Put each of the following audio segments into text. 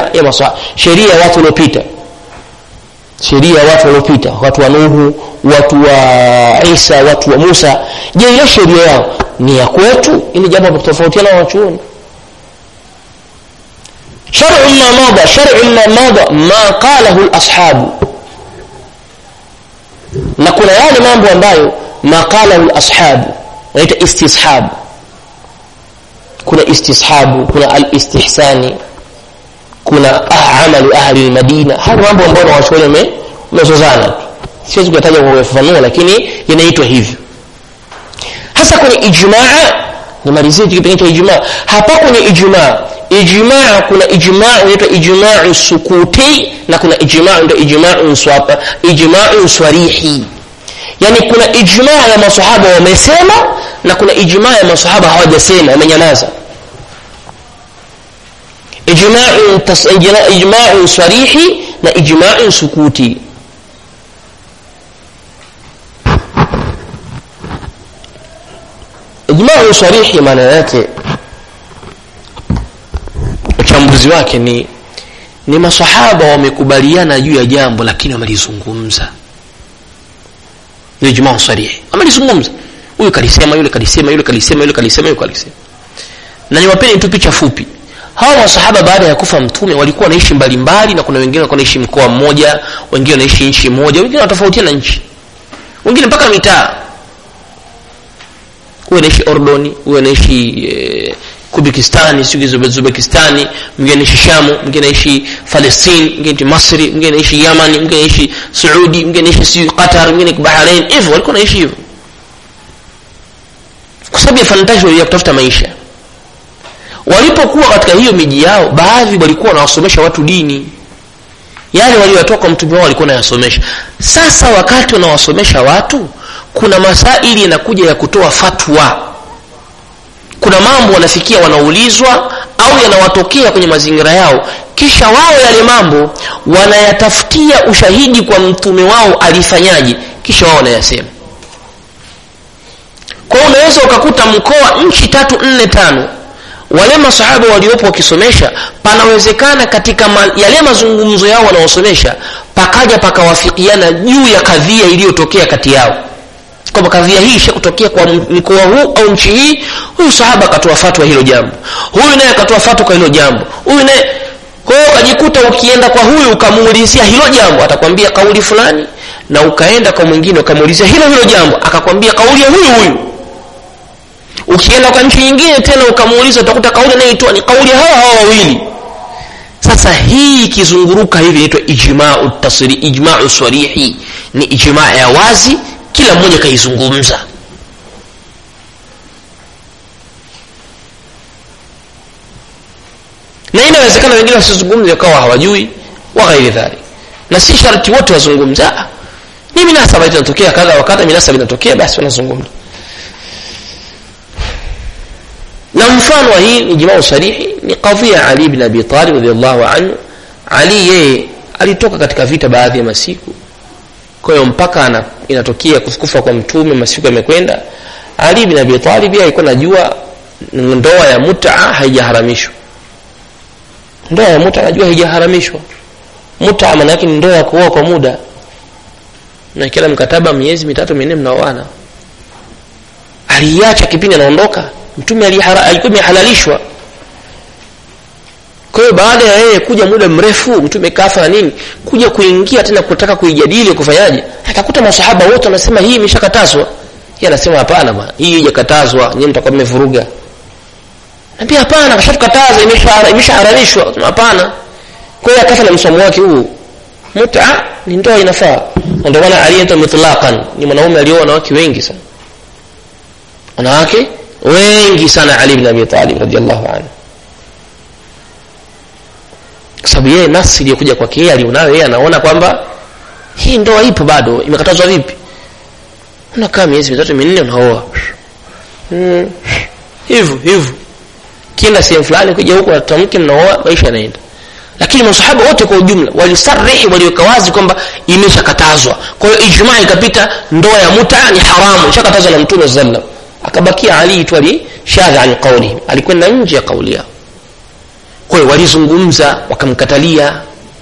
sheria ya maswa sheria ya watu waliopita sheria ya watu waliopita watu wa nuhu watu wa isa watu wa musa je ile sheria yao ni ya kwetu ili jambo la kutofautiana wanachuoni shar'u ma mada shar'u ma mada ma qalahu al-ashabu na kuna yale mambo ambayo ma qalahu al-ashabu wanaita istishab kuna istishabu kuna al-istihsani kuna ah, amalu ahli al-madina haya mambo ambayo wanachuoni wamezozana siwezi kuyataja kwa kufafanua lakini yanaitwa hivyo hasa kwenye ijmaa nimalizie kipengele cha ijmaa hapa kwenye ijmaa ijmaa kuna ijmaa inaitwa ijmaa sukuti na kuna ijmaa ndio ijmaa swapa ijmaa swarihi yani kuna ijmaa ya masahaba wamesema na kuna ijmaa ya masahaba hawajasema wamenyamaza ijmaa ijmaa swarihi na ijmaa sukuti ijmaa sarihi maana yake uchambuzi wake ni ni masahaba wamekubaliana juu ya jambo lakini wamelizungumza ni ijmaa sarihi wamelizungumza huyu kalisema yule kalisema yule kalisema yule kalisema yule kalisema na niwapeni tu picha fupi hawa masahaba baada ya kufa mtume walikuwa wanaishi mbalimbali na kuna wengine walikuwa wanaishi mkoa mmoja wengine wanaishi nchi moja wengine wanatofautiana nchi wengine mpaka mitaa huyu anaishi ordoni huyu anaishi e, kubikistani sijui zubekistani mwingine anaishi shamu mwingine anaishi palestine mwingine anaishi masri mwingine anaishi yamani mwingine anaishi saudi mwingine anaishi sijui qatar mwingine bahrain hivyo walikuwa wanaishi hivyo kwa sababu ya fantasia ya kutafuta maisha walipokuwa katika hiyo miji yao baadhi walikuwa wanawasomesha watu dini yale walioyatoka kwa mtume wao walikuwa wanayasomesha sasa wakati wanawasomesha watu kuna masaili yanakuja ya kutoa fatwa kuna mambo wanafikia wanaulizwa au yanawatokea kwenye mazingira yao kisha wao yale mambo wanayatafutia ushahidi kwa mtume wao alifanyaje kisha wao wanayasema kwa unaweza ukakuta mkoa nchi tatu nne tano wale masahaba waliopo wakisomesha panawezekana katika ma, yale mazungumzo yao wanaosomesha pakaja pakawafikiana juu ya kadhia iliyotokea kati yao kwamba kadhia hii ishakutokea kwa mkoa huu au nchi hii huyu sahaba akatoa fatwa hilo jambo huyu naye akatoa fatwa kwa hilo jambo huyu naye kwa hiyo ukajikuta ukienda kwa huyu ukamuulizia hilo jambo atakwambia kauli fulani na ukaenda kwa mwingine ukamuulizia hilo hilo jambo akakwambia kauli ya huyu huyu ukienda kwa nchi nyingine tena ukamuuliza utakuta kauli anayoitoa ni kauli hawa hawa wawili sasa hii ikizunguruka hivi inaitwa ijmau tasri ijmau sarihi ni ijmaa ya wazi kila mmoja kaizungumza na inawezekana wengine wasizungumze wakawa hawajui wa ghairi dhalik na si sharti wote wazungumze ni minasaba inatokea kadha wakadha minasaba inatokea basi wanazungumza na mfano wa hii ijmau sarihi ni kadhia ali ibn abi talib radhiallahu anhu ali yeye alitoka katika vita baadhi ya masiku kwa hiyo mpaka ana, inatokea kufa kwa mtume masiku yamekwenda ali bin abi talib yeye alikuwa najua ndoa ya muta haijaharamishwa ndoa ya muta anajua haijaharamishwa muta maana yake ni ndoa ya kuoa kwa muda na kila mkataba miezi mitatu minne mnaoana aliacha kipindi anaondoka mtume alikuwa imehalalishwa kwa hiyo baada ya yeye kuja muda mrefu mtume kafa na nini kuja kuingia tena kutaka kuijadili kufanyaje akakuta masahaba wote wanasema hii imeshakatazwa yeye anasema hapana bwana hii haijakatazwa nyinyi mtakuwa mmevuruga Naambia hapana kashakataza imeshaharamishwa hapana kwa hiyo akafa na msomo wake huu muta ni ndoa inafaa ndio maana aliyeitwa mutlaqan ni mwanaume alioa wanawake wengi sana wanawake wengi sana Ali ibn Abi Talib radhiallahu anhu kwa sababu yeye nafsi iliyokuja kwake yeye alionayo yeye anaona kwamba hii ndoa ipo bado imekatazwa vipi unakaa miezi mitatu minne unaoa hmm. hivyo hivyo kienda sehemu fulani kuja huko atamke mnaoa maisha yanaenda lakini masahaba wote kwa ujumla walisarihi waliweka wazi kwamba imeshakatazwa kwa hiyo ijmaa ikapita ndoa ya muta ni haramu ishakatazwa na mtume sallam akabakia ali tu ali shadha an qawlihi alikwenda nje ya kauli yao kwa hiyo walizungumza wakamkatalia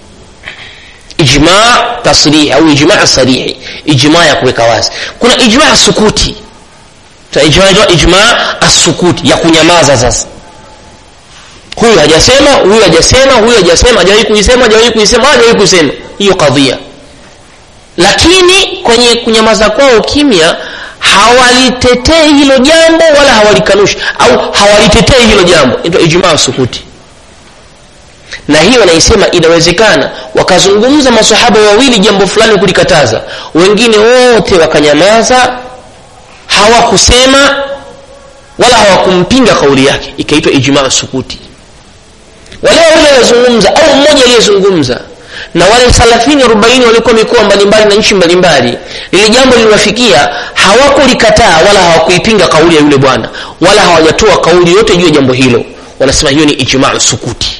ijma tasrihi au ijma sarihi ijma ya kuweka wazi kuna ijma sukuti ijma, ijma asukuti ya kunyamaza sasa huyu hajasema huyu hajasema huyu hajasema hajawahi kuisema hajawahi kuisema hajawahi kusema hiyo kadhia lakini kwenye kunyamaza kwao kimya hawalitetei hilo jambo wala hawalikanushi au hawalitetei hilo jambo ndio ijmaa sukuti na hiyo naisema inawezekana wakazungumza masahaba wawili jambo fulani kulikataza wengine wote wakanyamaza hawakusema wala hawakumpinga kauli yake ikaitwa ijmaa sukuti wale wawili waliozungumza au mmoja aliyezungumza na wale thalathini arobaini walikuwa mikoa mbalimbali na nchi mbalimbali lile jambo liliwafikia hawakulikataa wala hawakuipinga kauli ya yule bwana wala hawajatoa kauli yote juu ya jambo hilo wanasema hiyo ni ijmaa sukuti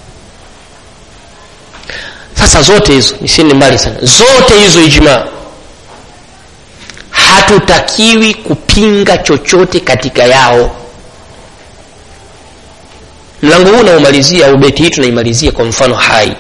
sasa zote hizo nisiende mbali sana zote hizo ijmaa hatutakiwi kupinga chochote katika yao mlango huu naumalizia au beti hii tunaimalizia kwa mfano hai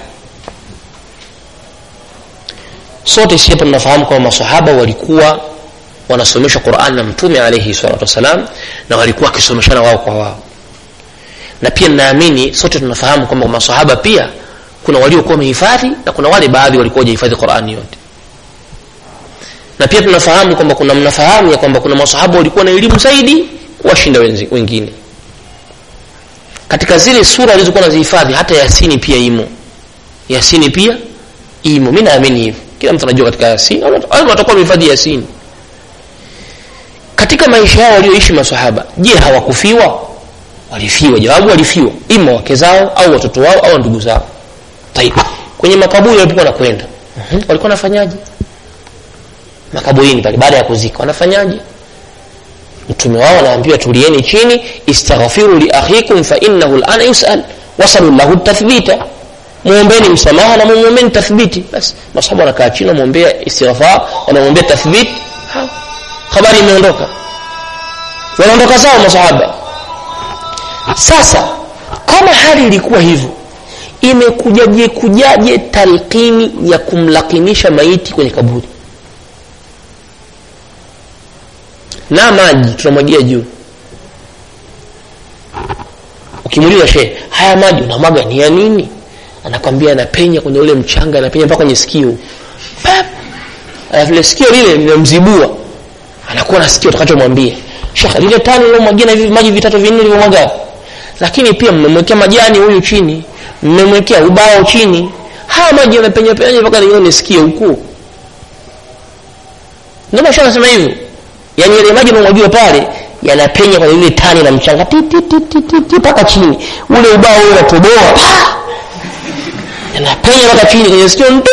sote si hapa tunafahamu kwamba masahaba walikuwa wanasomeshwa quran na mtume alaihi salatu wassalam na walikuwa wakisomeshana wao kwa wao na pia naamini sote tunafahamu kwamba masahaba pia kuna waliokuwa wamehifadhi na kuna wale baadhi walikuwa wajahifadhi qurani yote na pia tunafahamu kwamba kuna mnafahamu ya kwamba kuna masahaba walikuwa na elimu zaidi washinda wengine katika zile sura alizokuwa nazihifadhi hata yasini pia imo yasini pia imo mi naamini hivyo kila mtu anajua katika yasini watakuwa wamehifadhi yasini katika maisha yao walioishi masahaba je hawakufiwa walifiwa jawabu walifiwa ima wake zao au watoto wao au ndugu zao Taib. kwenye makaburi walipokuwa nakwenda uh-huh. walikuwa wanafanyaje makaburini pale baada ya kuzika wanafanyaje mtume wao anaambiwa tulieni chini istaghfiru li akhikum fa innahu alana yusal wasalu lahu tathbita muombeni msamaha na muombeni tathbiti basi masahaba wanakaa chini wamwombea istighfar wanamwombea tathbit habari imeondoka wanaondoka zao masahaba sasa kama hali ilikuwa hivyo imekujaje kujaje talqini ya kumlakinisha maiti kwenye kaburi na maji tunamwagia juu ukimuuliza shehe haya maji unamwaga ni ya nini anakwambia anapenya kwenye ule mchanga anapenya mpaka kwenye sikio alafu ile sikio lile linamzibua anakuwa na sikio utakachomwambia shekhe lile tani lilomwagia na hivi maji vitatu vinne livyomwaga lakini pia mmemwekea majani huyu chini mmemwekea ubao chini haya maji yanapenya penya mpaka lione sikio huku ndio masha anasema hivyo yani yale maji yanamwagiwa pale yanapenya kwenye ile tani la mchanga ti ti ti ti ti ti mpaka chini ule ubao ule unatoboa yanapenya mpaka chini kwenye sikio ndu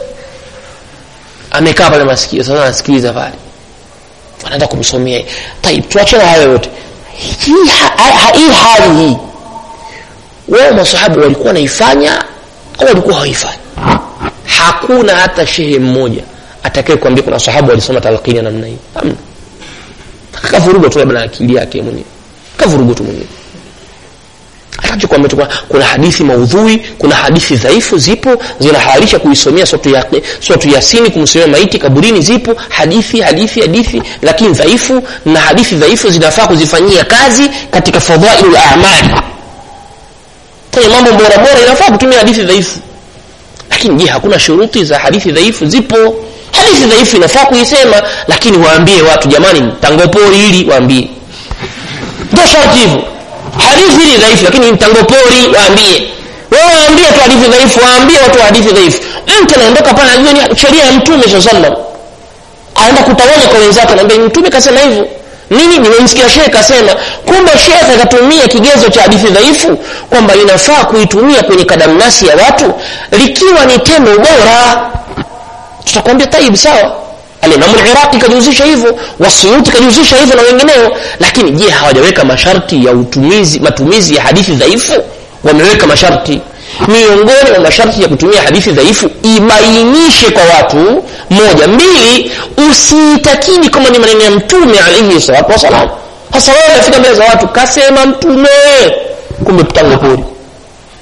amekaa pale masikio sasa anasikiliza pale anaenda kumsomea taib tuachane hayo yote hii hii hali hii wao masahaba walikuwa wanaifanya au walikuwa hawaifanyi hakuna hata shehe mmoja atakaye kuambia kuna sahaba walisoma talqini namna hii hamna kavuruga tu labda akili yake mwenyewe kavuruga tu mwenyewe atachokwambia tu kuna hadithi maudhui kuna hadithi dhaifu zipo zinahalalisha kuisomea sotu ya sotu yasini kumsomea maiti kaburini zipo hadithi hadithi hadithi lakini dhaifu na hadithi dhaifu zinafaa kuzifanyia kazi katika fadhailul a'mali kwenye mambo bora bora inafaa kutumia hadithi dhaifu lakini je hakuna shuruti za hadithi dhaifu zipo hadithi dhaifu inafaa kuisema lakini waambie watu jamani tangopori hili waambie ndio sharti hivyo hadithi hili dhaifu lakini mtangopori waambie wewe waambie tu hadithi dhaifu waambie watu hadithi dhaifu mtu anaondoka pale anajua ni sheria ya mtume saa sallam aenda kutawanya kwa wenzake anaambia mtume kasema hivyo nini nimemsikia shekhe kasema kumbe shekhe akatumia kigezo cha hadithi dhaifu kwamba inafaa kuitumia kwenye kadamnasi ya watu likiwa ni tendo bora tutakwambia taib sawa alimamu liraqi kajihusisha hivyo wasuyuti kajihusisha hivyo na wengineo lakini je hawajaweka masharti ya utumizi matumizi ya hadithi dhaifu wameweka masharti miongoni mwa masharti ya kutumia hadithi dhaifu ibainishe kwa watu moja mbili usiitakidi kama ni maneno ya mtume alaihi salatu wassalam hasa wewe unafika mbele za watu kasema mtume kumbe mtango pori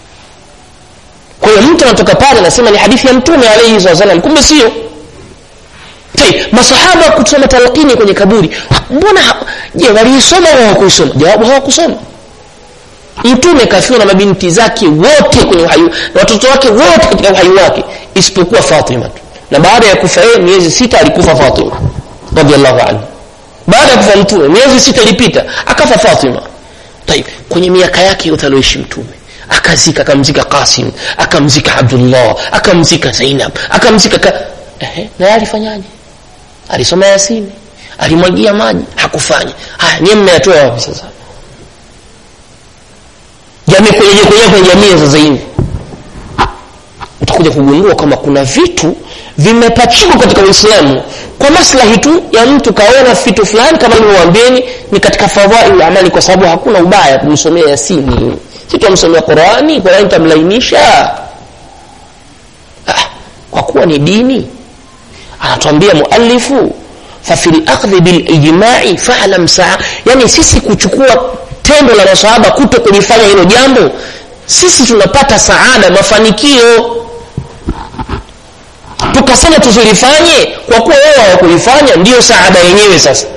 mtu anatoka pale anasema ni hadithi ya mtume alaihi salam kumbe sio masahaba kusoma talqini kwenye kaburi mbona je waliisoma au hawakuisoma jawabu hawakusoma mtume kafiwa na mabinti zake wote kwenye uhai na watoto wake wote katika uhai wake isipokuwa fatima tu na baada ya kufa yeye miezi sita alikufa fatima radiallahu anhu baada ya kufa mtume miezi sita ilipita akafa fatima taib kwenye miaka yake yote alioishi mtume akazika akamzika qasim akamzika abdullah akamzika zainab akamzika ka... Ehe, naye alifanyaje alisoma yasini alimwagia maji hakufanya haya niye mmeyatoa wapi sasa jamii kwenye kwenye kwenye jamii sasa hivi utakuja kugundua kama kuna vitu vimepachikwa katika uislamu kwa maslahi tu ya mtu kaona vitu fulani kama nilivyowaambieni ni katika fadhail amali kwa sababu hakuna ubaya kumsomea yasini si tumsomea qurani qurani tamlainisha ah, kwa kuwa ni dini anatuambia muallifu fafi lakhdhi bilijmai falam saa yani sisi kuchukua tendo la masahaba kuto kulifanya hilo jambo sisi tunapata saada mafanikio tukasema tusilifanye kwa kuwa wewe hawakulifanya ndiyo saada yenyewe sasa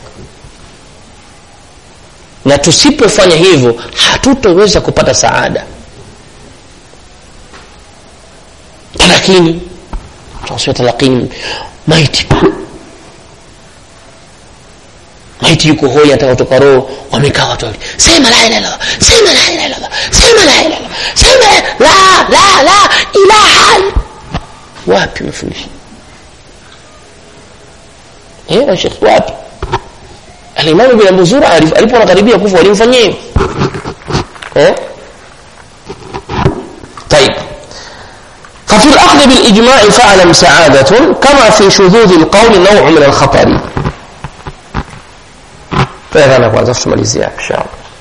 na tusipofanya hivyo hatutoweza kupata saada talakini tunasema talakini maiti maiti yuko hoi anataka kutoka roho wamekaa watu wawili sema la ilaha illallah sema la ilaha illallah sema la ilaha illallah sema la la la ilaha wapi umefundisha eh shekhi wapi alimamu bin abuzura alipoona karibia kufa walimfanyia hivyo eh طيب ففي الأخذ بالإجماع فاعلم سعادة كما في شذوذ القول نوع من الخطر فهذا kwanza tumalizia inshallah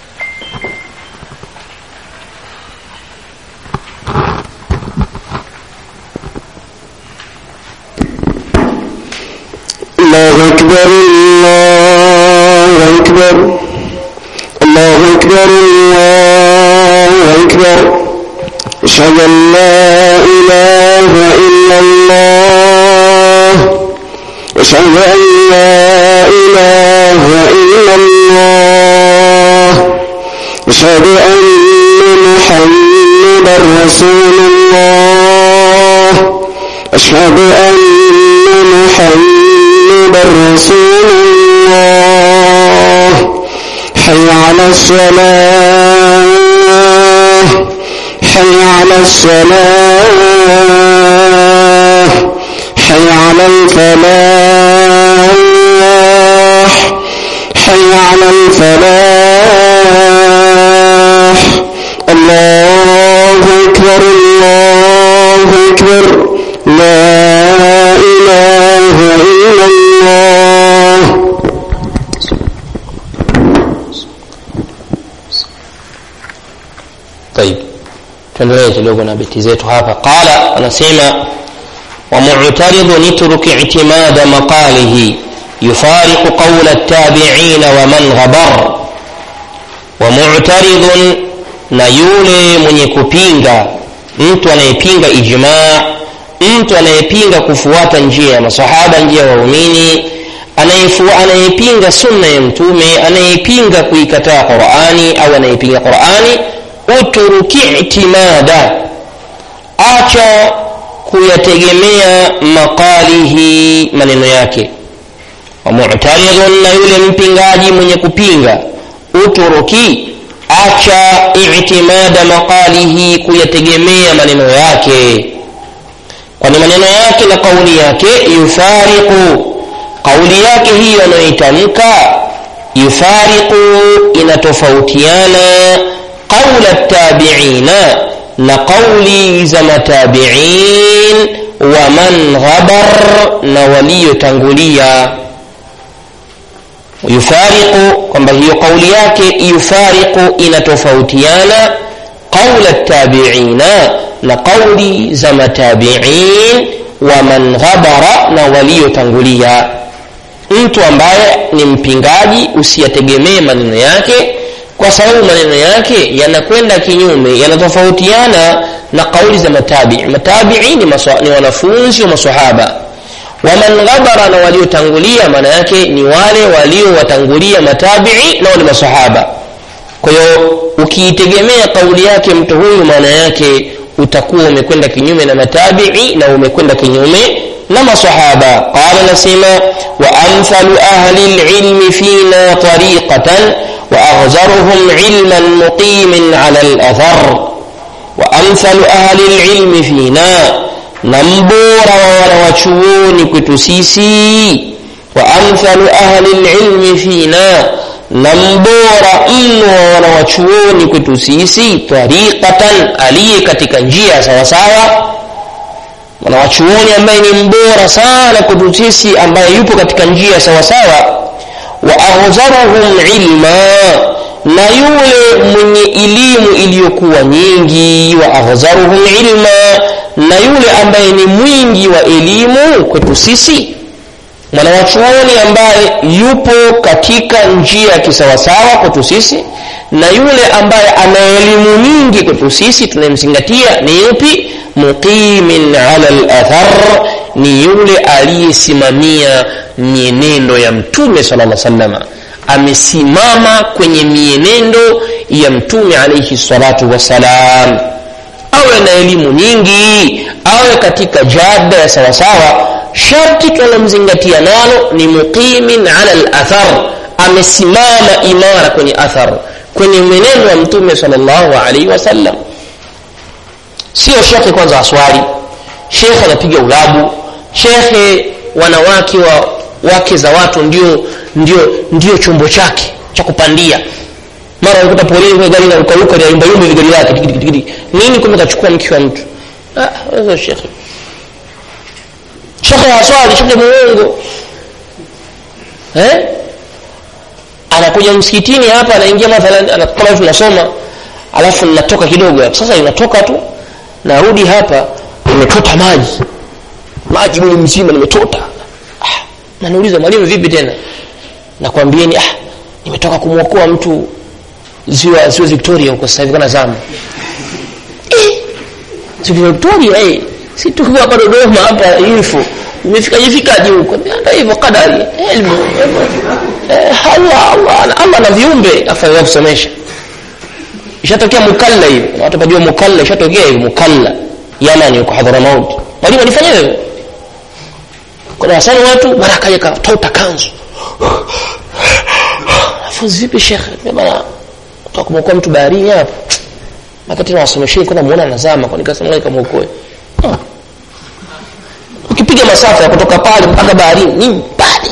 الله أكبر الله أكبر الله أكبر الله أكبر أشهد أن لا إله إلا الله أشهد أن لا إله إلا الله أشهد أن محمدا رسول الله أشهد أن محمدا رسول الله حي على الصلاة حي على الصلاة حي على الفلاح حي على الفلاح الله أكبر الله أكبر لا إله إلا الله طيب tuendelee kidogo na beti zetu hapa qala anasema ومعترض اترك اعتماد مقاله يفارق قول التابعين ومن غبر ومعترض na yule mwenye kupinga mtu anayepinga ijmaa mtu anayepinga kufuata njia ya masahaba njia ya waumini anayepinga sunna ya mtume anayepinga kuikataa qurani au anayepinga qurani uturuki itimada acha kuyategemea maqalihi maneno yake wamutaridhun na yule mpingaji mwenye kupinga uturuki acha itimada maqalihi kuyategemea maneno yake kwani maneno yake na kauli yake yufariqu kauli yake hiyo anayoitamka yufariqu inatofautiana qaula tabiina na qauli za matabiin wa man ghabar na waliotangulia yufariqu kwamba hiyo kauli yake yufariqu inatofautiana qaula tabiina na qauli za matabiin wa man ghabara na waliotangulia mtu ambaye ni mpingaji usiyategemee maneno yake kwa sababu maneno yake yanakwenda kinyume yanatofautiana na kauli za matabii matabii ni, maswa, ni wanafunzi wa masahaba waman ghabara na waliotangulia maana yake ni wale waliowatangulia matabii na wale masahaba kwa hiyo ukiitegemea kauli yake mtu huyu maana yake utakuwa umekwenda kinyume na matabii na umekwenda kinyume na masahaba qala nasema wa amthalu ahli lilmi fina tariqatan wa aghzaruhum ilman muqimin ala lathar wa amthalu ahli lilmi fina na mbora wa wanawachuoni kwetu sisi wa amthalu ahli lilmi fina na mbora mno wa wanawachuoni kwetu sisi tariqatan aliye katika njia sawasawa mwanawachuoni ambaye ni mbora sana kwetu sisi ambaye yupo katika njia sawasawa wa aghzaruhum ilma na yule mwenye elimu iliyokuwa nyingi wa aghzaruhum ilma na yule ambaye ni mwingi wa elimu kwetu sisi mwanawachuoni ambaye yupo katika njia ya kisawasawa kwetu sisi na yule ambaye ana elimu nyingi kwetu sisi tunayemzingatia ni yupi muqimin ala lathar ni yule aliyesimamia mienendo ya mtume sala lla salama amesimama kwenye mienendo ya mtume alaihi salatu wassalam awe na elimu nyingi awe katika jada ya sawasawa sharti tunalomzingatia nalo ni muqimin ala lathar amesimama imara kwenye athar kwenye mwenendo wa mtume salllahu alaihi wasallam sio shekhe kwanza aswali shekhe anapiga ulabu shekhe wanawake wa wake za watu ndio ndio ndio chombo chake cha kupandia mara unakuta polini kwenye gari na rukaruka ya yumba yumba ile gari lake tikitiki nini kumbe kachukua mke wa mtu ah wewe shekhe shekhe haswali shekhe muongo eh anakuja msikitini hapa anaingia mathalan kama tunasoma alafu ninatoka kidogo hapo sasa inatoka tu narudi hapa nimetota maji maji mwili mzima nimetota ah, naniuliza mwalimu vipi tena nakwambieni ah nimetoka kumwokoa mtu ziwa ziwa victoria huko sasa hivi kana zama eh, ziwa victoria eh si tukiwa hapa dodoma hapa info imefika jifikaje huko ndio hivyo kadari elimu eh, Allah Allah Allah na viumbe afanye kusomesha ishatokea mukalla hiyo watu pajua mukalla ishatokea hiyo mukalla Yaman yuko Hadramaut mwalimu alifanya hivyo kuna wasani watu mara kaja katota kanzu afunzi vipi shekhe bana utakumwokoa mtu baharini hapo wakati na wasomesheni kuna muona anazama kwa nikasema ngoja kamuokoe ukipiga masafa ya kutoka pale mpaka baharini ni mbali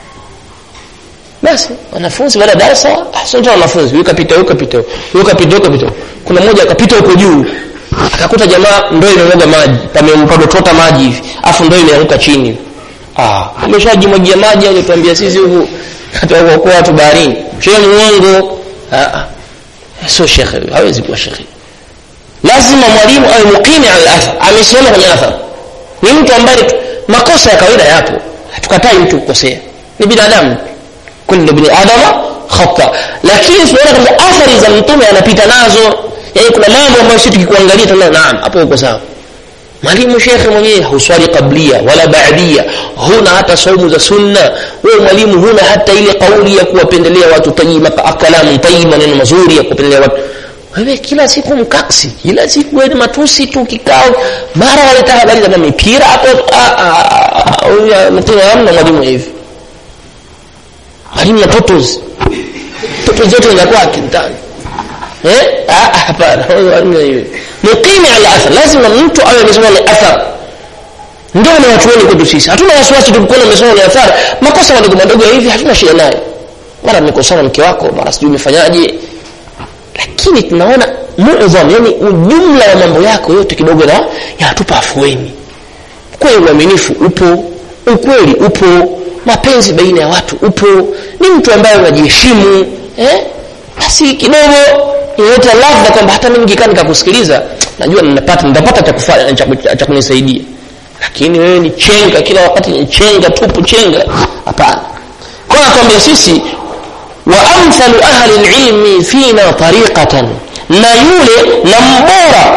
basi wanafunzi baada ya darasa sio wanafunzi yuko kapita yuko kapita yuko kapita yuko kapita kuna mmoja akapita huko juu akakuta jamaa ndoo imemwaga maji pamempadotota maji hivi afu ndoo imeanguka chini ah umeshajimwagia maji au tuambia sisi huku atakuokoa watu baharini shehe muongo ah ah sio shekhe hawezi kuwa shekhe lazima mwalimu awe muqimi ala athar amesimama kwenye athar ni mtu ambaye makosa ya kawaida yapo hatukatai mtu kukosea ni binadamu kullu bin adama khata lakini tunaona kwamba athari za mtume anapita nazo yani kuna mambo ambayo sisi tukikuangalia tunaona naam hapo uko sawa mwalimu shekhe mwenyewe huswali qablia wala baadia huna hata saumu za sunna wewe mwalimu huna hata ile kauli ya kuwapendelea watu tayyiba kalamu tayyiba neno mazuri ya kuwapendelea watu wewe kila siku mkaksi kila siku wewe matusi tu kikao mara waleta habari za mipira hapo huyu mtendo hamna mwalimu hivi mwalimu na totos totos zote zinakuwa akintani eh ah hapana mwalimu hivi muqimi ala athar lazima mtu awe amesoma ni athar ndio na watu wengi kwetu sisi hatuna wasiwasi tukikuona umesoma ni athar makosa madogo madogo hivi hatuna shida nayo mara nimekosana mke wako mara sijui umefanyaje lakini tunaona muadham yani ujumla wa mambo yako yote kidogo na yanatupa afueni kweli uaminifu upo ukweli upo mapenzi baina ya watu upo ni mtu ambaye unajiheshimu eh basi kidogo inaleta ladha kwamba hata mimi nikikaa nikakusikiliza najua ninapata nitapata cha kufanya cha kunisaidia lakini wewe ni chenga kila wakati ni chenga tupu chenga hapana kwa nakwambia sisi wa amthalu ahli alilmi fina tariqatan na yule na mbora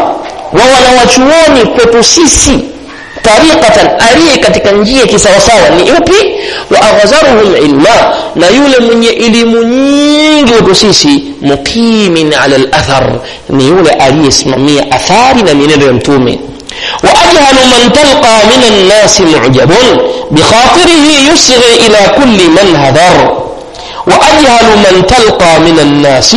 wa wanawachuoni kwetu sisi tariqatan aliye katika njia kisawasawa ni upi wa aghzaruhum ilma na yule mwenye elimu nyingi kwetu sisi muqimin ala lathar ni yule aliyesimamia athari na mienendo ya mtume وأجهل من تلقى من الناس معجب بخاطره يصغي إلى كل من هذر وأجهل من تلقى من الناس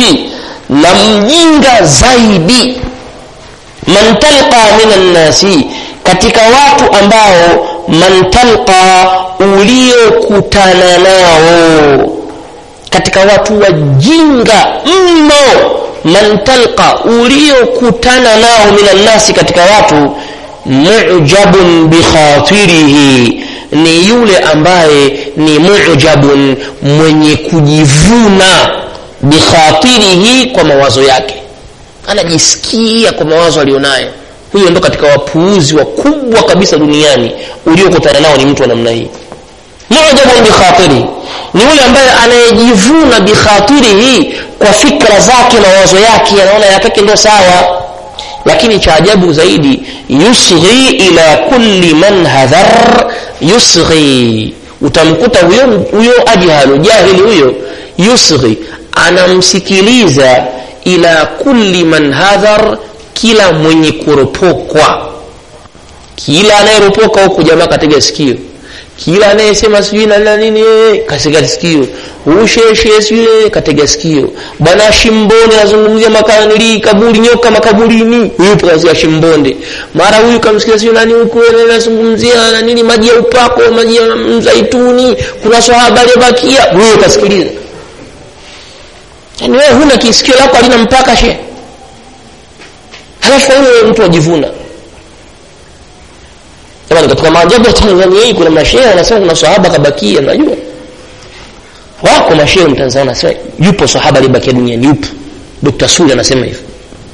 نمجنج زيدي man talqa minan nasi katika watu ambao man talqa uliokutana nao katika watu wajinga mno man talqa uliokutana nao minan nasi katika watu mujabun bikhatirihi ni yule ambaye ni mujabun mwenye kujivuna bikhatirihi kwa mawazo yake anajisikia kwa mawazo alionayo huyo ndo katika wapuuzi wakubwa kabisa duniani uliokutana nao ni mtu wa namna hii mujabun bikhatirihi ni yule ambaye anayejivuna bikhatirihi kwa fikra zake na mawazo yake anaona yakake ndo sawa lakini cha ajabu zaidi yusghi ila kulli man hadhar yusghi utamkuta huyo huyo ajhalu jahili huyo yusghi anamsikiliza ila kulli man hadhar kila mwenye kuropokwa kila anayeropoka huku jamaa katega sikio kila anayesema sijui na nini kasega sikio usheshe sijui katega sikio bwana shimbonde anazungumzia makanili kaburi nyoka makaburini yupo kazi shimbonde mara huyu kamsikia sijui nani huko anazungumzia na nini maji ya upako maji ya mzaituni kuna swahaba aliyebakia huyo kasikiliza yaani wewe huna kisikio lako halina mpaka she halafu wewe mtu ajivuna jamani katika maajabu ya tanzania hii kuna mashehe wanasema kuna sahaba kabakia najua wako mashehe mtanzania wanasema yupo sahaba aliyebakia duniani yupo dr suli anasema hivyo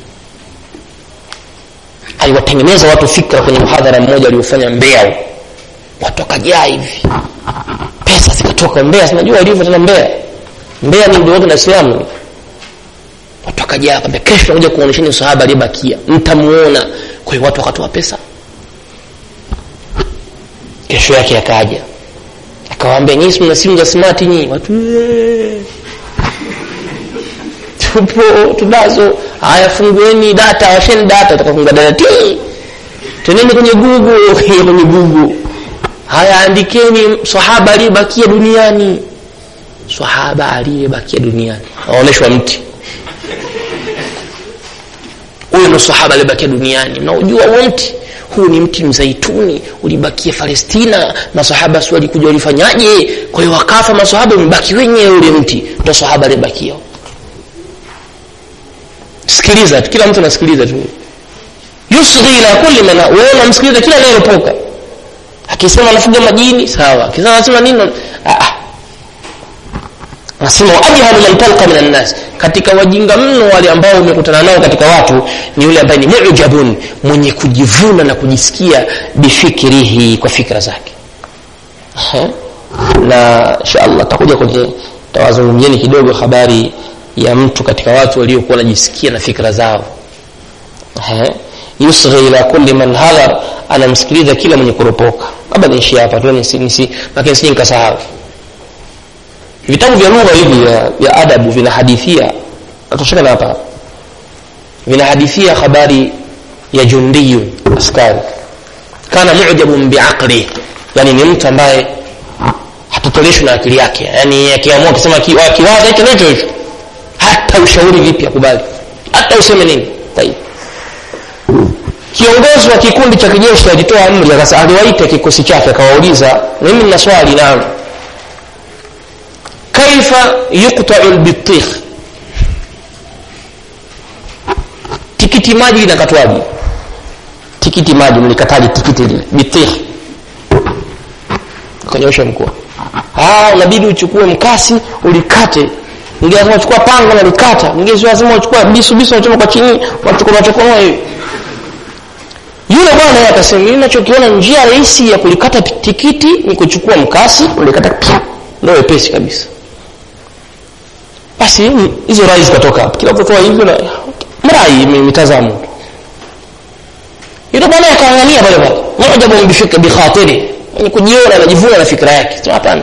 aliwatengeneza watu fikra kwenye mhadhara mmoja aliofanya mbea watu wakajaa hivi pesa zikatoka mbea sinajua walivyo tena mbea mbea ni mdogo na islamu watu wakajaa akamwambia kesho nakuja kuonyesheni sahaba aliyebakia mtamuona kwa hiyo watu wakatoa pesa kesho yake akaja akawaambia nyinyi mna simu za smart nyinyi watu tupo tunazo haya fungueni data washeni data takafunga data ti teneni kwenye google kwenye google haya andikeni sahaba aliyebakia duniani sahaba aliyebakia duniani aonyeshwa mti huyo ndo sahaba aliyebakia duniani mnaujua huo mti huu ni mti mzaituni ulibakia palestina masahaba si walikuja walifanyaje kwa hiyo wakafa masahaba umebaki wenyewe ule mti ndo sahaba aliyebakia sikiliza kila mtu anasikiliza tu yusghi ila kulli man wewe unamsikiliza kila anayeropoka akisema anafuga majini sawa akisema anasema nini ah anasema ajhalu man talqa min annas katika wajinga mno wale ambao umekutana nao katika watu ni yule ambaye ni mujabun mwenye kujivuna na kujisikia bifikirihi kwa fikra zake na inshallah takuja kwenye tawazungumzieni kidogo habari ya mtu katika watu waliokuwa wanajisikia na fikra zao yusghi ila kulli man hadhar anamsikiliza kila mwenye kuropoka labda niishi hapa tu nisi, nisi, lakini sije nikasahau vitabu vya lugha hivi vya, vya adabu vinahadithia natosheka na hapa vinahadithia habari ya jundiyu askari kana mujabun biaqli yani ni mtu ambaye hatotoleshwi na akili yake yani akiamua akisema kiwaza hicho ndicho hicho hata ushauri vipi akubali hata useme nini tayib kiongozi wa kikundi cha kijeshi alitoa amri aliwaita kikosi chake akawauliza mimi nina swali naam kaifa yuqta'u albitikh tikiti maji linakatwaje tikiti maji mlikataje tikiti lile bitikh kanyosha mkoa ah inabidi uchukue mkasi ulikate mwingine lazima uchukua panga na likata mwingine lazima uchukue bisu bisu unachoma kwa chini unachukua unachukua hivi yule bwana yeye akasema mimi ninachokiona njia rahisi ya kulikata tikiti ni kuchukua mkasi ulikata pia ndio wepesi kabisa basi hizo rai zikatoka hapo kila mtu toa hivyo na mrai mitazamo yule bwana akaangania pale pale mujabu bifika bikhatiri ni kujiona anajivuna na fikra yake sio hapana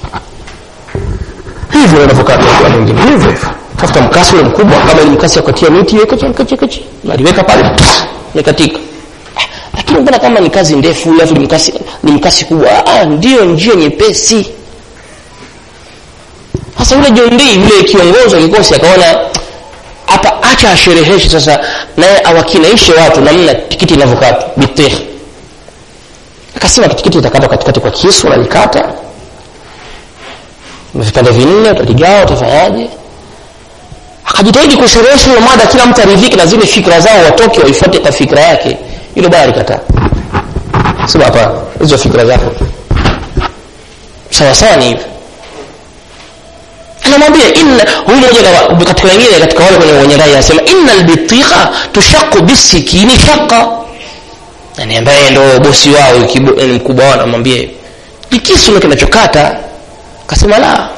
hivyo unavyokaa kwa mwingine hivyo hivyo tafuta mkasi ule mkubwa kama ni mkasi wa kutia miti weka chini kachi kachi naliweka pale ni katika lakini mbona kama ni kazi ndefu alafu ni mkasi ni mkasi kubwa ah ndio njia nyepesi sasa yule John yule kiongozi wa kikosi akaona hapa acha ashereheshe sasa naye awakinaishe watu namna tikiti inavyokatwa bitih akasema tikiti itakatwa katikati kwa kisu unalikata vipande vinne utaligawa utafanyaje akajitahidi kusherehesha hiyo mada kila mtu aridhike na zile fikra zao watoke waifuate kwa fikra yake yule bwana alikataa sema hapana hizo fikra zako sawa sawa ni hivyo anamwambia inna huyu mmoja katika wengine katika wale kwenye wenye rai anasema inna albitiqa tushaqu bisikini shaqa yani ambaye ndo bosi wao mkubwa wao anamwambia ni kisu ndo kinachokata akasema la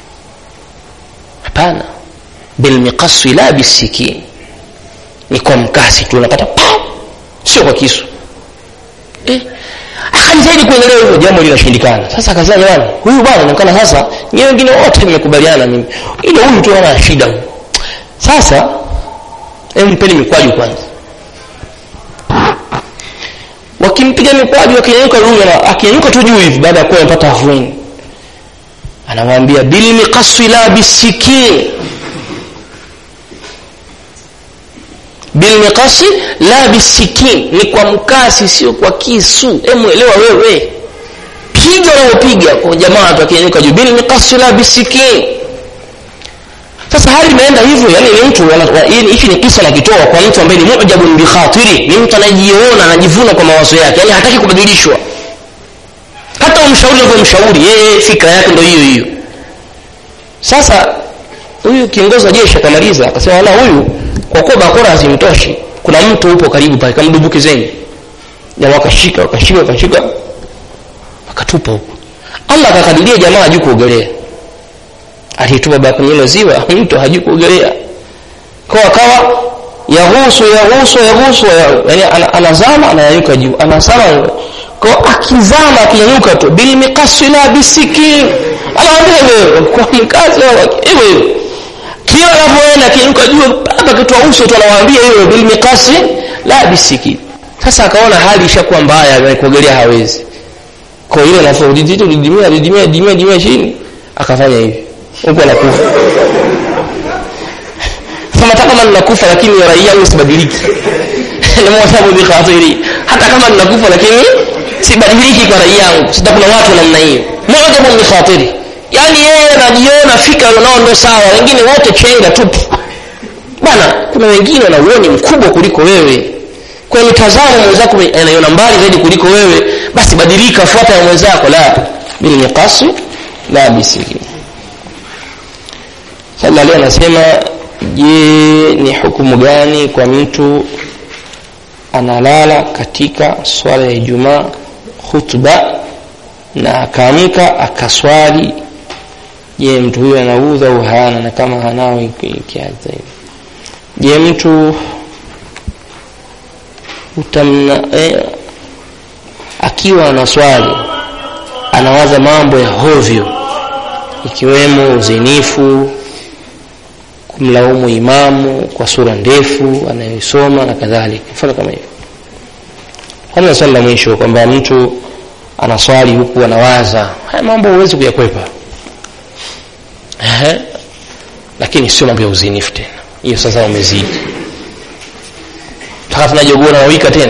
hapana bilmiqasi la bisikini ni kwa mkasi tu unakata pa sio kwa kisu eh akajitahidi kuendelea hivyo jambo linashindikana sasa akasema jamani huyu bwana inaonekana sasa nyewe wengine wote mmekubaliana mimi ile huyu tu ana shida sasa hebu mpeni mikwaju kwanza wakimpiga mikwaju akinyanyuka rumi akinyanyuka tu juu hivi baada ya kuwa amepata afueni anamwambia bil miqasi la bisikin bil miqasi la bisikin ni kwa mkasi sio kwa kisu hebu elewa wewe piga unaopiga kwa jamaa tu akinyanyuka juu bil miqasi la bisikin sasa hali imeenda hivyo yani ni mtu hichi ni kisa nakitoa kwa mtu ambaye ni mujabun bi khatiri ni mtu anajiona anajivuna kwa mawazo yake yani hataki kubadilishwa hata umshauri unavyomshauri yeye fikra yake ndio hiyo hiyo sasa huyu kiongozi wa jeshi akamaliza akasema wala huyu kwa kuwa bakora hazimtoshi kuna mtu upo karibu pale kamdumbukezeni jamaa wakashika wakashika wakashika akatupa huko allah akakadiria jamaa hajui kuogelea alitupa baba kwenye hilo ziwa mtu hajui kuogelea kwa akawa yahusu yahusu yahusu yani anazama ananyanyuka juu anazama kwa akizama akinyanyuka tu bil miqasi la bisiki anaambia wewe kwa mkazi wewe kila anapoenda akinyanyuka juu hapa kitua uso tu anawaambia hiyo bil miqasi la bisiki sasa akaona hali ishakuwa mbaya kuogelea hawezi kwa hiyo nafuu didito didimia didimia didimia didimia chini akafanya hivi huko anakufa sema hata kama ninakufa lakini rai yangu sibadiliki namosabu bikhatiri hata kama ninakufa lakini sibadiliki kwa rai yangu sita kuna watu namna hiyo mojabu bikhatiri yaani yeye anajiona fikra nao ndo sawa wengine wote chenga tupu bwana kuna wengine wana uoni mkubwa kuliko wewe kwa mitazamo mwenzako anaiona mbali zaidi kuliko wewe basi badilika fuata ya mwenzako la bil miqasi la bisiki sasa leo anasema je ni hukumu gani kwa mtu analala katika swala ya Ijumaa khutba na akaamka akaswali je mtu huyo anaudha au hana na kama hanao ikiaza hivi je mtu utamna eh, akiwa anaswali anawaza mambo ya hovyo ikiwemo uzinifu kumlaumu imamu kwa sura ndefu anayoisoma na kadhalika mfano kama hivyo kwanza swali la mwisho kwamba mtu anaswali huku anawaza haya mambo huwezi kuyakwepa Ehe. lakini sio mambo ya uzinifu tena hiyo sasa umezidi mpaka tunajogona nawika tena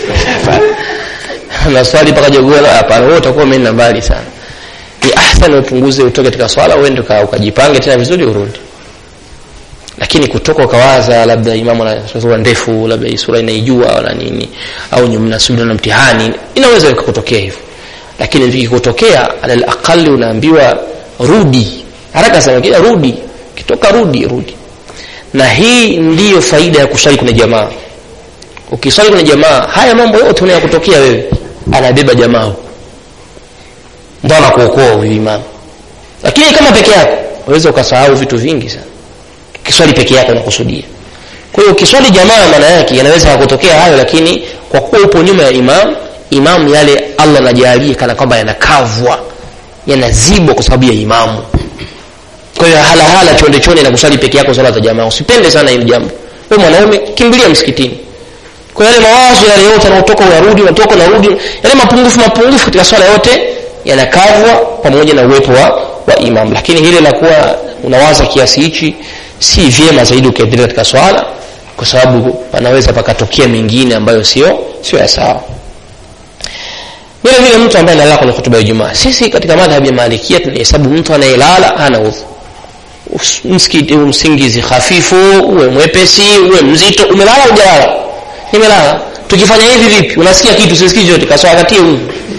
naswali mpaka jogona hapana wewe utakuwa umeenda mbali sana ni ahsan upunguze utoke katika swala uende ukajipange tena vizuri urudi lakini kutoka ukawaza labda imamu na sura ndefu labda hii sura inaijua wala nini au mnasubiri na mtihani inaweza ikakutokea hivyo lakini ikikutokea alal aqali unaambiwa rudi haraka sana kila rudi kitoka rudi rudi na hii ndiyo faida ya kusali kwenye jamaa ukisali kwenye jamaa haya mambo yote unayokutokea wewe anabeba jamaa ndio anakuokoa huyu imamu lakini kama peke yako unaweza ukasahau vitu vingi sana kiswali peke yako unakusudia kwa hiyo ukiswali jamaa maana yake yanaweza kutokea hayo lakini kwa kuwa upo nyuma ya imam imam yale allah anajalia kana kwamba yanakavwa yanazibwa kwa sababu ya imamu kwa hiyo halahala chonde chonde na kusali peke yako sala za jamaa usipende sana hili jambo we mwanaume kimbilia msikitini kwa yale mawazo yale yote yanaotoka uyarudi unatoka unarudi yale mapungufu mapungufu katika swala yote yanakavwa pamoja na uwepo wa, wa imam lakini hili la kuwa unawaza kiasi hichi si vyema zaidi ukiendelea katika swala kwa sababu panaweza pakatokea mengine ambayo sio sio ya sawa vile vile mtu ambaye analala kwenye hutuba ya Ijumaa sisi katika madhhabi ya Malikia tunahesabu mtu anayelala hana udhu msikiti msingizi hafifu uwe mwepesi uwe mzito umelala ujalala nimelala tukifanya hivi vipi unasikia kitu sisikii chote kaswa katie udhu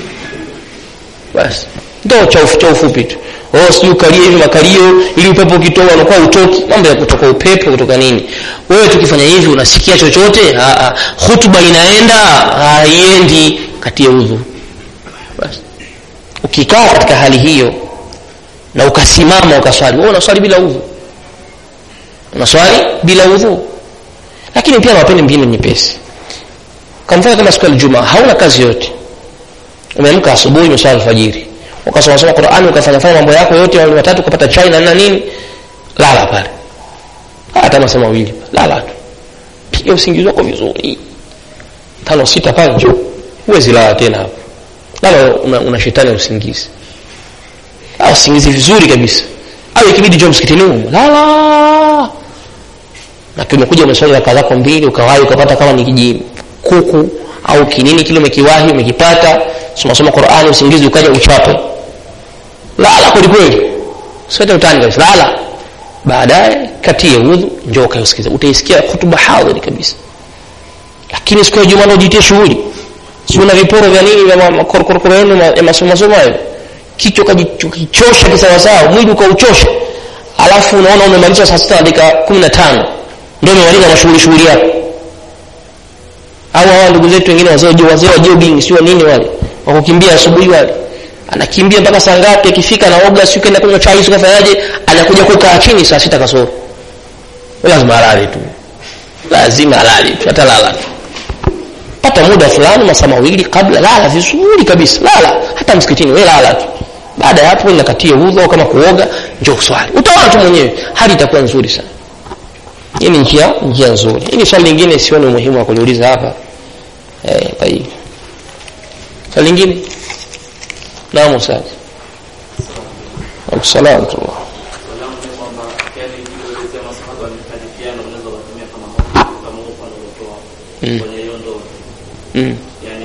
basi ndio cha cha ufupi tu oh sijui ukalie hivi makalio ili upepo ukitoa unakuwa utoki mambo ya kutoka upepo kutoka nini wewe tukifanya hivi unasikia chochote hutuba inaenda haiendi katie udhu basi ukikaa katika hali hiyo na ukasimama ukaswali wewe unaswali bila udhu unaswali bila udhu lakini pia mapende mbinu nyepesi kamfanya kama siku ya Ijumaa hauna kazi yote umeamka asubuhi umeswali alfajiri ukasoma soma Qur'ani ukafanya fanya mambo yako yote wale watatu ukapata chai na nini nini lala pale hata masaa mawili lala tu piga usingizi wako vizuri tano sita pale njoo huwezi lala tena hapo lala una, una shetani ya usingizi au usingizi vizuri kabisa au ikibidi njoo msikitini huko lala na kimekuja umeswali raka zako mbili ukawahi ukapata kama ni kiji kuku au kinini kile umekiwahi umekipata soma soma Qur'ani usingizi ukaja uchape lala kweli kweli sote utani kabisa lala baadaye katie udhu njoo ukausikiza utaisikia hutuba hadhiri kabisa lakini siku ya Ijumaa ndio jitie shughuli si una viporo vya nini vya makorokoro yenu ya masomo masomo hayo kichwa kajichosha kisawasawa mwili ukauchosha alafu unaona umemaliza saa sita dakika kumi na tano ndio umemaliza na shughuli shughuli yako au hawa ndugu zetu wengine wazee wazee wa jogging sio nini wale wakukimbia asubuhi wale anakimbia mpaka saa ngapi akifika anaoga siku kaenda kunywa chai siku afanyaje anakuja kukaa chini saa sita kasoro lazima alale tu lazima alale tu atalala tu pata muda fulani masaa mawili kabla lala vizuri kabisa lala hata msikitini wewe lala tu baada ya hapo nakatia udhu au kama kuoga njoo swali utaona tu mwenyewe hali itakuwa nzuri sana hii ni njia njia nzuri hili swali lingine sioni umuhimu wa kuliuliza hapa eh tayib swali lingine naam ustaz Assalamu alaikum Mm. Mm.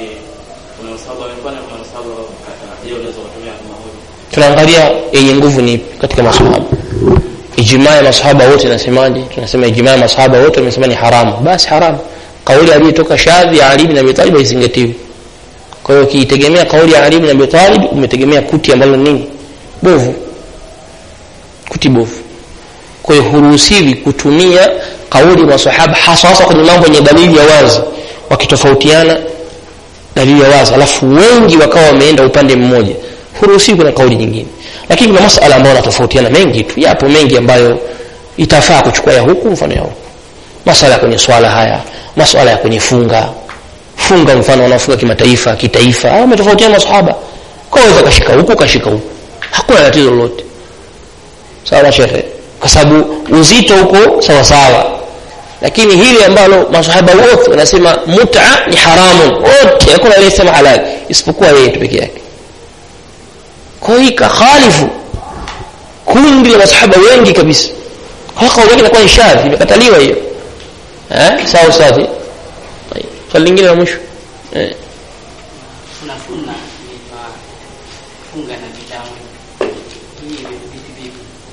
tunaangalia yenye nguvu ni katika masahaba ijmaa ya masahaba wote nasemaje tunasema ijmaa ya masahaba wote wamesema ni haramu basi haramu kauli aliyotoka shadhi ya Ali bin Abi Talib haizingatiwi kwa hiyo ukiitegemea kauli ya Ali bin Abi Talib umetegemea kuti ambalo nini bovu kuti bovu kwa hiyo huruhusiwi kutumia kauli ya masahaba hasa hasa kwenye mambo yenye dalili ya wazi wakitofautiana dalili ya wazi alafu wengi wakawa wameenda upande mmoja huruhusiwi kuna kauli nyingine lakini kuna masala ambayo yanatofautiana mengi tu yapo mengi ambayo itafaa kuchukua ya huku mfano ya huku masala ya kwenye swala haya masala ya kwenye funga funga mfano wanaofunga kimataifa kitaifa au umetofautiana masahaba kwa hiyo kashika huku kashika huku hakuna tatizo lolote sawa shehe kwa sababu uzito huko sawa sawa lakini hili ambalo masahaba wote wanasema mut'a ni haramu wote hakuna aliyesema halali isipokuwa yeye tu peke yake kwa hiyo kakhalifu kundi la masahaba wengi kabisa kwa kauli yake inakuwa shadhi imekataliwa hiyo eh sawa sawa swali lingine la mwisho eh kuna funna inaitwa funga na vitamu hii vipi vipi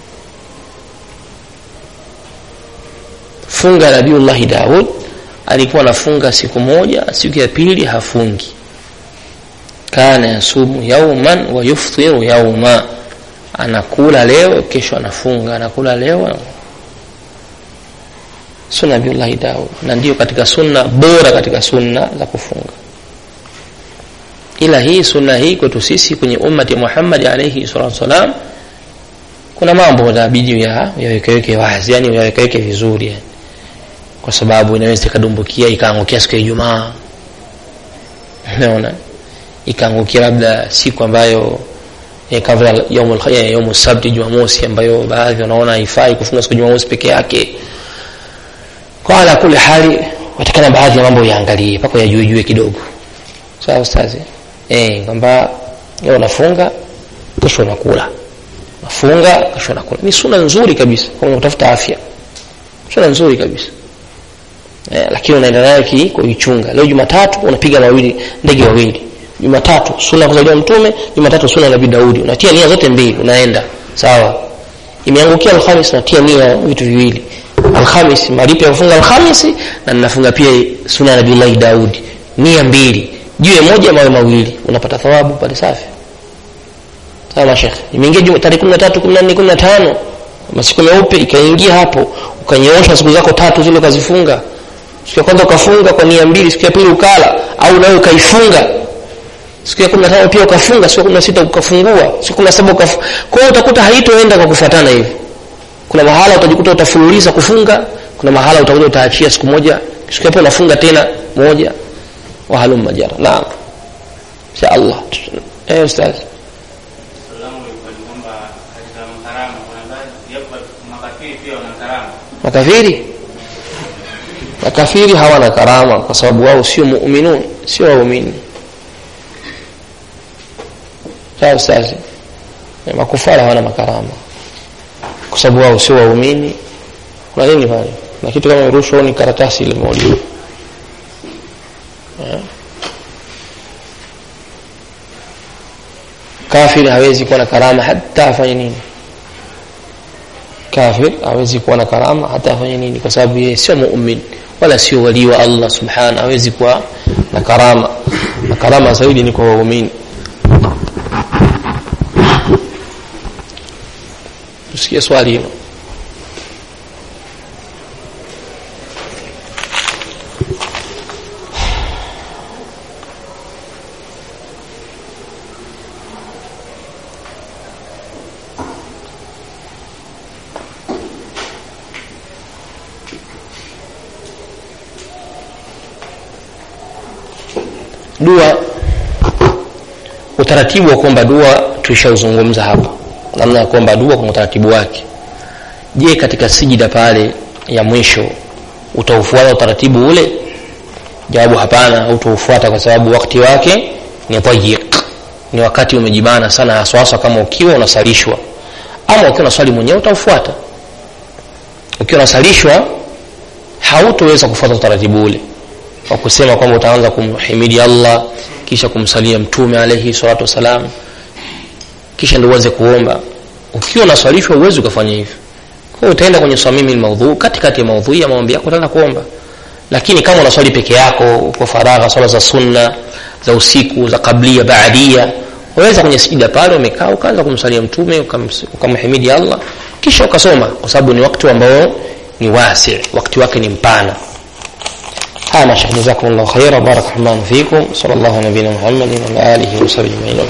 funga nabiullahi daud alikuwa anafunga siku moja siku ya pili hafungi kana yasumu yauman wa yuftiru yauma anakula leo kesho anafunga anakula leo sunna nabiullahi daud na ndio katika sunna bora katika sunna za kufunga ila hii sunna hii kwetu sisi kwenye ummati Muhammad alayhi salatu wasalam kuna mambo inabidi ya yawekeweke wazi yani yawekeweke vizuri yani kwa sababu inaweza ikadumbukia ikaangukia siku ya Ijumaa naona ikaangukia labda siku ambayo eh, kabla yaumul eh, yaumu sabti jumamosi ambayo baadhi wanaona haifai kufunga siku jumamosi peke yake kwa ala kule hali watakana baadhi ya mambo yaangalie mpaka yajuejue kidogo sawa ustazi eh kwamba leo unafunga kesho unakula nafunga kesho nakula ni suna nzuri kabisa kama unatafuta afya suna nzuri kabisa eh, lakini unaenda nayo ki kuichunga leo jumatatu unapiga mawili ndege wawili jumatatu suna kuzaliwa mtume jumatatu suna nabii daudi unatia nia zote mbili unaenda sawa imeangukia alhamis unatia nia vitu viwili alhamis malipo ya kufunga alhamisi na ninafunga pia suna ya nabii daudi nia mbili jiwe moja mawe mawili unapata thawabu pale safi sawa shekhe imeingia juma tarehe 13 14 15 masiku meupe ikaingia hapo ukanyoosha siku zako tatu zile ukazifunga siku ya kwanza ukafunga kwa nia mbili siku ya pili ukala au nawe ukaifunga siku ya 15 pia ukafunga siku ya 16 ukafungua siku ya 17 ukaf kwa hiyo utakuta haitoenda kwa kufuatana hivi kuna mahala utajikuta utafululiza kufunga kuna mahala utakuja utaachia siku moja siku ya pili unafunga tena moja wa halum majara naam insha Allah eh ustaz Salamu ilikuwa ni kwamba katika makarama kuna baadhi yapo makafiri pia wana karama. makafiri makafiri hawana karama kwa sababu wao sio muminun sio waumini sawa ustazi Eh, makufara hawana makarama kwa sababu wao sio waumini kuna nini pale na kitu kama rushwa ni karatasi ile moja Eh. kafiri hawezi kuwa na karama hata afanye nini kafir hawezi kuwa na karama hata afanye nini kwa sababu yeye sio muumini wala sio wali wa Allah subhanahu hawezi kuwa na karama na karama zaidi ni kwa waumini tusikie swali hilo dua utaratibu wa kuomba dua tulishauzungumza hapa namna ya kuomba dua kwa utaratibu wake je katika sijida pale ya mwisho utaufuata utaratibu ule jawabu hapana utaufuata kwa sababu wakati wake ni tayiq ni wakati umejibana sana haswaswa kama ukiwa unasalishwa ama ukiwa unaswali mwenyewe utaufuata ukiwa unasalishwa hautoweza kufuata utaratibu ule wa kusema kwamba utaanza kumhimidi Allah kisha kumsalia mtume alayhi salatu wasalam kisha ndio uanze kuomba ukiwa unaswalishwa uwezi ukafanya hivyo kwa hiyo utaenda kwenye swamimi almaudhu katikati ya maudhui ya maombi yako utaanza kuomba lakini kama unaswali peke yako uko faragha swala za sunna za usiku za kablia baadia waweza kwenye sijida pale umekaa ukaanza kumsalia mtume ukams- ukamhimidi Allah kisha ukasoma kwa sababu ni wakati ambao ni wasi wakati wake ni mpana هذا شيخ جزاكم الله خيرا بارك الله فيكم صلى الله على نبينا محمد وعلى اله وصحبه اجمعين